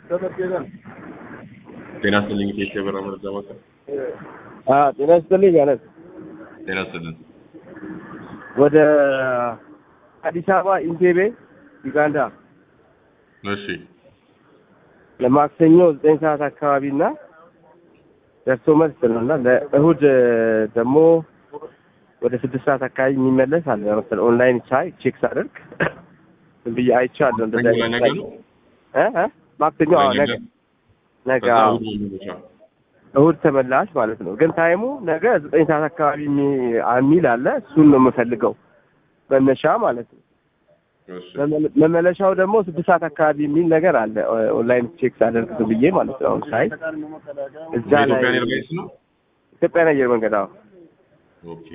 ጤና ይስጥልኝ ኬስ የበራ መረጃ ማዕከል። ጤና ይስጥልኝ አለት ጤና ይስጥልን። ወደ አዲስ አበባ ኢንቴቤ ዩጋንዳ እሺ ለማክሰኞ ዘጠኝ ሰዓት አካባቢ እና ደርሶ መልስ ነው እና ለእሁድ ደግሞ ወደ ስድስት ሰዓት አካባቢ የሚመለስ አለ መሰለህ። ኦንላይን ቻይ ቼክ ሳደርግ ዝም ብዬ አይቼዋለሁ። እንደዛ ማክሰኞ ላይ ነገ ነው? እ እ ማክሰኞ አዎ፣ ነገ ነገ ከዛ አዎ፣ እሑድ ነው የሚመጣው። እሁድ ተመላሽ ማለት ነው። ግን ታይሙ ነገ ዘጠኝ ሰዓት አካባቢ የሚ- የሚል አለ። እሱን ነው የምፈልገው መነሻ ማለት ነው። እሺ መመለ- መመለሻው ደግሞ ስድስት ሰዓት አካባቢ የሚል ነገር አለ። ኦ- ኦንላይን ቼክ ሳደርግ ዝም ብዬ ማለት ነው። አሁን ሳይ እዛ ላይ የኢትዮጵያ ኤርላይንስ ነው? ኢትዮጵያን አየር መንገድ አዎ ኦኬ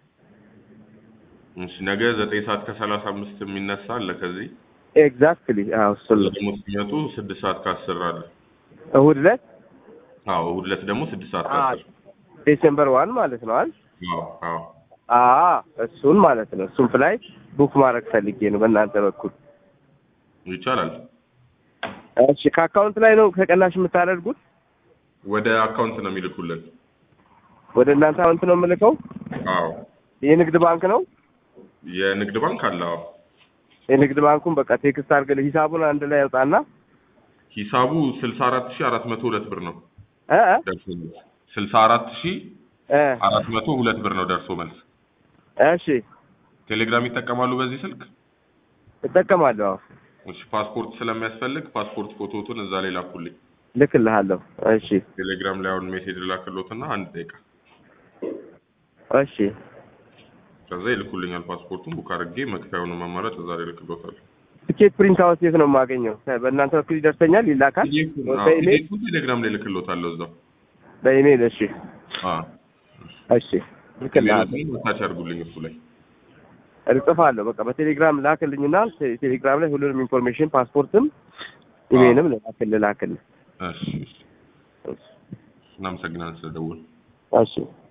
እሺ ነገ ዘጠኝ ሰዓት ከሰላሳ አምስት የሚነሳ አለ ከዚህ ኤግዛክትሊ አዎ እሱን እዛ ነው። ደግሞ ሲመጡ ስድስት ሰዓት ከአስር አለ እሁድ ዕለት አዎ እሑድ ዕለት ደግሞ ስድስት ሰዓት አ ከአስር ዴሴምበር ዋን ማለት ነው አይደል? አዎ አዎ አ እሱን ማለት ነው። እሱን ፍላይ ቡክ ማድረግ ፈልጌ ነው በእናንተ በኩል። ይቻላል እሺ ከአካውንት ላይ ነው ከቀናሽ የምታደርጉት? ወደ አካውንት ነው የሚልኩልን ወደ እናንተ አካውንት ነው የምልከው? አዎ የንግድ ባንክ ነው? የንግድ ባንክ አለ አዎ የንግድ ባንኩን በቃ ቴክስት አድርግልህ ሂሳቡን አንድ ላይ ያውጣና ሂሳቡ ስልሳ አራት ሺህ አራት መቶ ሁለት ብር ነው እ እ ደርሶ መልስ ስልሳ አራት ሺህ እ አራት መቶ ሁለት ብር ነው ደርሶ መልስ እሺ ቴሌግራም ይጠቀማሉ በዚህ ስልክ እጠቀማለሁ። አዎ እሺ ፓስፖርት ስለሚያስፈልግ ፓስፖርት ፎቶዎቱን እዛ ላይ ላኩልኝ ልክልሃለሁ። እሺ ቴሌግራም ላይ አሁን ሜሴጅ ላክሎትና አንድ ደቂቃ እሺ ከዛ ይልኩልኛል ፓስፖርቱን ቡክ አድርጌ መክፈያውንም አማራጭ እዛ ላይ ልክሎታል ትኬት ፕሪንት አውት የት ነው የማገኘው? በእናንተ በኩል ይደርሰኛል? ይላካል? በኢሜል ፒዲኤፉን ቴሌግራም ላይ ልክሎታለሁ እዛው በኢሜል እሺ አዎ እሺ ልክልሃለሁ። ኢሜይሉን ታች አድርጉልኝ እሱ ላይ እጽፋለሁ በቃ በቴሌግራም ላክልኝና ቴ- ቴሌግራም ላይ ሁሉንም ኢንፎርሜሽን ፓስፖርትም ኢሜይልም ላክልህ ላክልህ። እሺ እሺ እናመሰግናለን ስለደወሉ እሺ